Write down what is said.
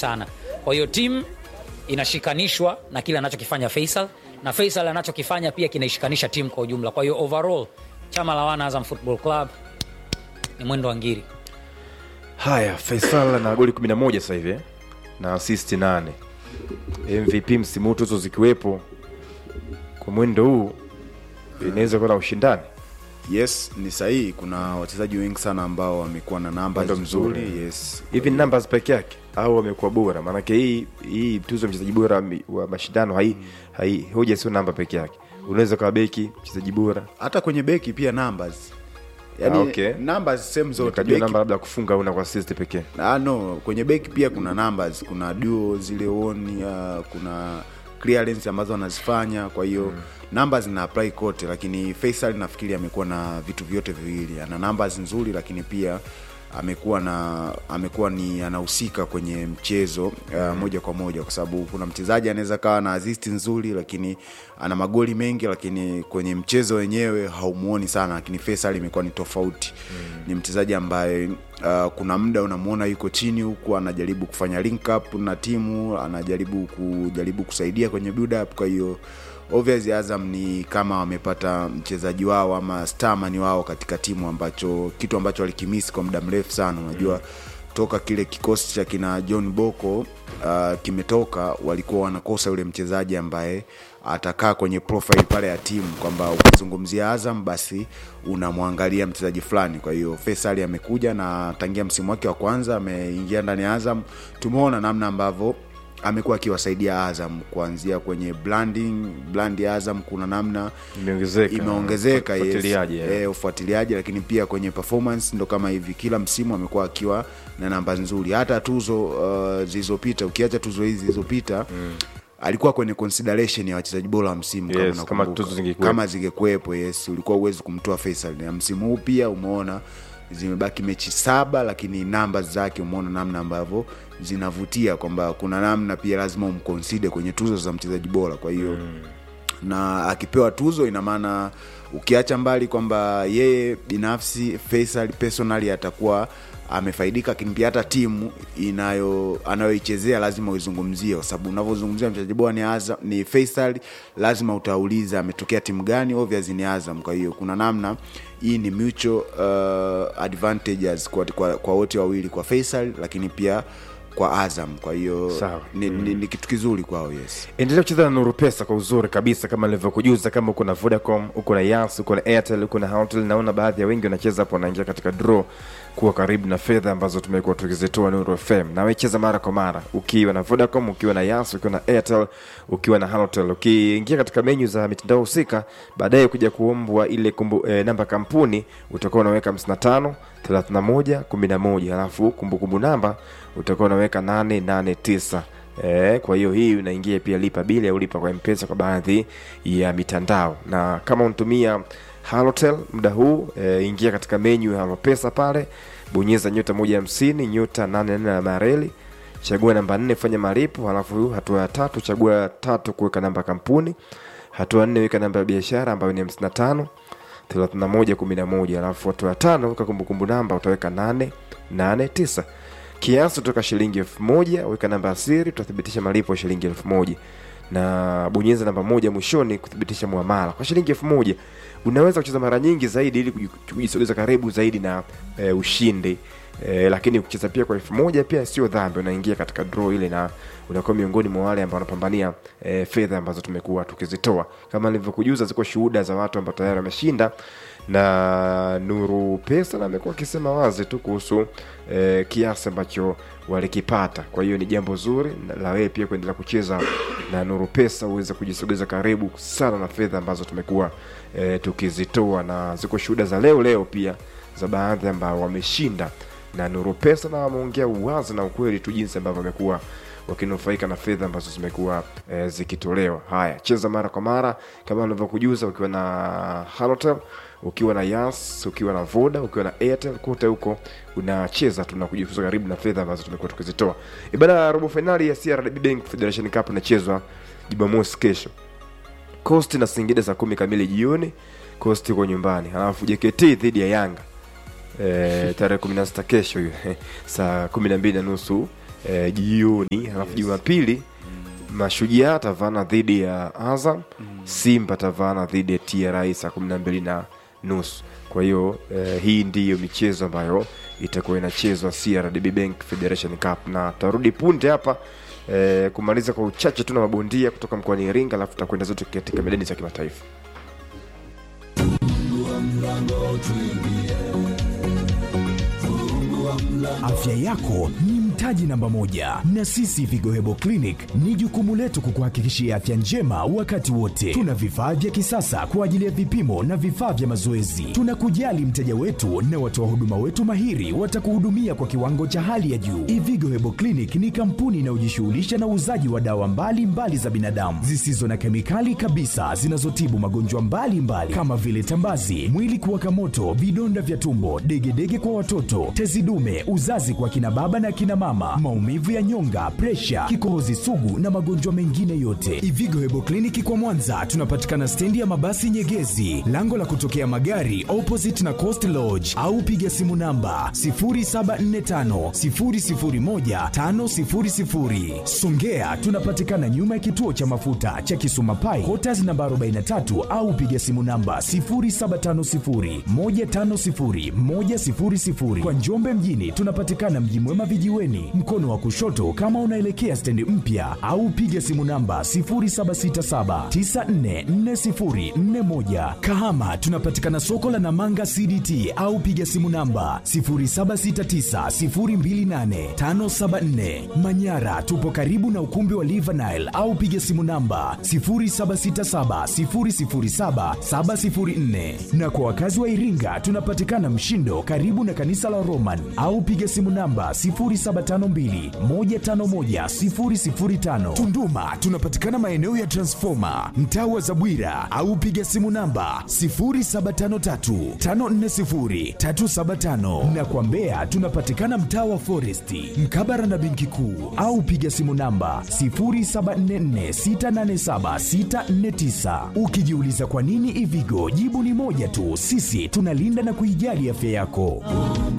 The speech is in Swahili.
sana kwa hiyo timu inashikanishwa na kile anachokifanya faisal na faisal anachokifanya pia kinaishikanisha timu kwa ujumla kwa hiyo overall chama la wana azam football club ni mwendo wa ngiri haya faisal na goli 11 sasa hivi eh? na assist 8 mvp msimu huu tuzo zikiwepo kwa mwendo huu inaweza kuwa na ushindani yes ni sahihi kuna wachezaji wengi sana ambao wamekuwa na namba Mwendo nzuri mzuri. yes hivi ni numbers peke yake au wamekuwa bora maanake hii hii tuzo ya mchezaji bora wa mi- wa mashindano hai, hai hoja sio namba peke yake unaweza kawa beki mchezaji bora hata kwenye beki pia numbers yani Ah, okay. numbers same zote ukajua beki namba labda kufunga au na kwa assist pekee Ah, no kwenye beki pia kuna numbers kuna duo zile oni uh, kuna clearance ambazo wanazifanya kwa hiyo mm. numbers zina apply kote lakini Faisal nafikiri amekuwa na vitu vyote viwili ana numbers nzuri lakini pia amekuwa na amekuwa ni anahusika kwenye mchezo uh, moja kwa moja kwa sababu kuna mchezaji anaweza kawa na assist nzuri lakini ana magoli mengi lakini kwenye mchezo wenyewe haumuoni sana lakini Faisal imekuwa ni tofauti mm. ni mchezaji ambaye uh, kuna muda unamwona yuko chini huku anajaribu kufanya link up na timu anajaribu kujaribu kusaidia kwenye build up kwa hiyo obviously Azam ni kama wamepata mchezaji wao ama starman wao katika timu ambacho kitu ambacho walikimisi kwa muda mrefu sana unajua mm. toka kile kikosi cha kina John Boko uh, kimetoka walikuwa wanakosa yule mchezaji ambaye atakaa kwenye profile pale ya timu kwamba ukizungumzia Azam basi unamwangalia mchezaji fulani. Kwa hiyo Faisal amekuja na tangia msimu wake wa kwanza ameingia ndani ya Azam, tumeona namna ambavyo amekuwa akiwasaidia Azam kuanzia kwenye branding brand ya Azam, kuna namna imeongezeka imeongezeka yes. Ufuatiliaji, eh. eh, ufuatiliaji lakini pia kwenye performance ndo kama hivi kila msimu amekuwa akiwa na namba nzuri hata tuzo uh, zilizopita ukiacha tuzo hizi zilizopita mm. alikuwa kwenye consideration ya wachezaji bora wa msimu Yes, kama, kama unakumbuka. tuzo zingekuwepo. kama zingekuwepo yes ulikuwa uwezi kumtoa Faisal na msimu huu pia umeona zimebaki mechi saba lakini namba zake umeona namna ambavyo zinavutia kwamba kuna namna pia lazima umkonside kwenye tuzo za mchezaji bora kwa hiyo mm na akipewa tuzo ina maana ukiacha mbali kwamba yeye binafsi Faisal personally atakuwa amefaidika, lakini pia hata timu inayo anayoichezea lazima uizungumzie, kwa sababu unavyozungumzia mchezaji bora ni Azam, ni Faisal, lazima utauliza ametokea timu gani, obviously ni Azam. Kwa hiyo kuna namna hii ni mutual uh, advantages kwa, kwa, kwa wote wawili, kwa Faisal lakini pia kwa Azam. Kwa hiyo Sawa. ni, ni, ni kitu kizuri kwao, yes. endelea kucheza na nuru pesa kwa uzuri kabisa kama nilivyokujuza kama uko na vodacom uko na yas uko na airtel uko na Hotels, naona baadhi ya wengi wanacheza hapo wanaingia katika draw kuwa karibu na fedha ambazo tumekuwa tukizitoa nuru fm na wecheza mara kwa mara ukiwa na vodacom ukiwa na yas ukiwa na airtel ukiwa na Hotels. ukiingia katika menyu za mitandao husika baadaye kuja kuombwa ile kumbu, eh, namba kampuni utakuwa unaweka 55 31 11 alafu kumbukumbu namba utakuwa unaweka 889 E, kwa hiyo hii unaingia pia lipa bili au lipa kwa mpesa kwa baadhi ya mitandao na kama unatumia halotel muda huu e, ingia katika menyu ya halopesa pale bonyeza nyota moja hamsini nyota nane nne na mareli chagua namba nne fanya malipo halafu hatua ya tatu chagua tatu kuweka namba kampuni hatua nne weka namba ya biashara ambayo ni hamsini na tano 3111 alafu hatua ya tano weka kumbukumbu namba utaweka 889 kiasi kutoka shilingi elfu moja weka namba ya siri utathibitisha malipo ya shilingi elfu moja na bonyeza namba moja mwishoni kuthibitisha muamala kwa shilingi elfu moja unaweza kucheza mara nyingi zaidi ili kuji- kujisogeza karibu zaidi na e, ushindi e, lakini kucheza pia kwa elfu moja pia sio dhambi unaingia katika draw ile na unakuwa miongoni mwa wale ambao wanapambania e, fedha ambazo tumekuwa tukizitoa kama nilivyokujuza ziko shuhuda za watu ambao tayari wameshinda na nuru pesa na amekuwa akisema wazi tu kuhusu e, kiasi ambacho walikipata kwa hiyo ni jambo zuri na- la wewe pia kuendelea kucheza na nuru pesa uweze kujisogeza karibu sana na fedha ambazo tumekuwa e, tukizitoa na ziko shuhuda za leo leo pia za baadhi ambao wameshinda na nuru pesa na wameongea uwazi na ukweli tu jinsi ambavyo wamekuwa wakinufaika na fedha ambazo zimekuwa e, zikitolewa haya cheza mara kwa mara kama nilivyokujuza ukiwa na halotel ukiwa na yas ukiwa na voda ukiwa na airtel kote huko unacheza tu na kujifunza karibu na fedha ambazo tumekuwa tukizitoa ibada robo fainali ya CRDB Bank Federation Cup inachezwa jumamosi kesho coast na singida saa kumi kamili jioni coast iko nyumbani halafu jkt dhidi ya yanga e, tarehe kumi na sita kesho hiyo saa kumi na mbili na nusu eh, jioni halafu jumapili mashujaa atavaana dhidi ya azam simba atavaana dhidi ya tra saa kumi na mbili na nusu kwa hiyo eh, hii ndiyo michezo ambayo itakuwa inachezwa crdb bank federation cup na tarudi punde hapa eh, kumaliza kwa uchache tu na mabondia kutoka mkoani iringa alafu tutakwenda zote katika medani za kimataifa Afya yako ni mtaji namba moja, na sisi Vigo Hebo Clinic ni jukumu letu kukuhakikishia afya njema wakati wote. Tuna vifaa vya kisasa kwa ajili ya vipimo na vifaa vya mazoezi. Tunakujali mteja wetu na watoa huduma wetu mahiri watakuhudumia kwa kiwango cha hali ya juu. Ivigo Hebo Clinic ni kampuni inayojishughulisha na uuzaji wa dawa mbalimbali mbali za binadamu zisizo na kemikali kabisa zinazotibu magonjwa mbalimbali mbali, kama vile tambazi, mwili kuwaka moto, vidonda vya tumbo, degedege kwa watoto, tezi dume, uzazi kwa kina baba na kina mama, maumivu ya nyonga, presha, kikohozi sugu na magonjwa mengine yote. Ivigo Hebo Kliniki kwa Mwanza tunapatikana stendi ya mabasi Nyegezi, lango la kutokea magari opposite na Coast Lodge, au piga simu namba 0745 001 500. Songea tunapatikana nyuma ya kituo cha mafuta cha Kisuma Pai, Quarters namba 43 au piga simu namba 0750 150 100. Kwa Njombe mjini tunapatikana Mji Mwema vijiweni, mkono wa kushoto kama unaelekea stendi mpya, au piga simu namba 0767944041. Kahama tunapatikana soko la Namanga CDT au piga simu namba 0769028574. Manyara tupo karibu na ukumbi wa Livanile au piga simu namba 0767007704. Na kwa wakazi wa Iringa tunapatikana Mshindo karibu na kanisa la Roman au piga simu namba 0752151005. Tunduma tunapatikana maeneo ya Transformer mtaa wa Zabwira au piga simu namba 0753540375 na kwa Mbeya tunapatikana mtaa wa Foresti mkabara na benki kuu au piga simu namba 0744687649. Ukijiuliza kwa nini Ivigo, jibu ni moja tu, sisi tunalinda na kuijali afya yako.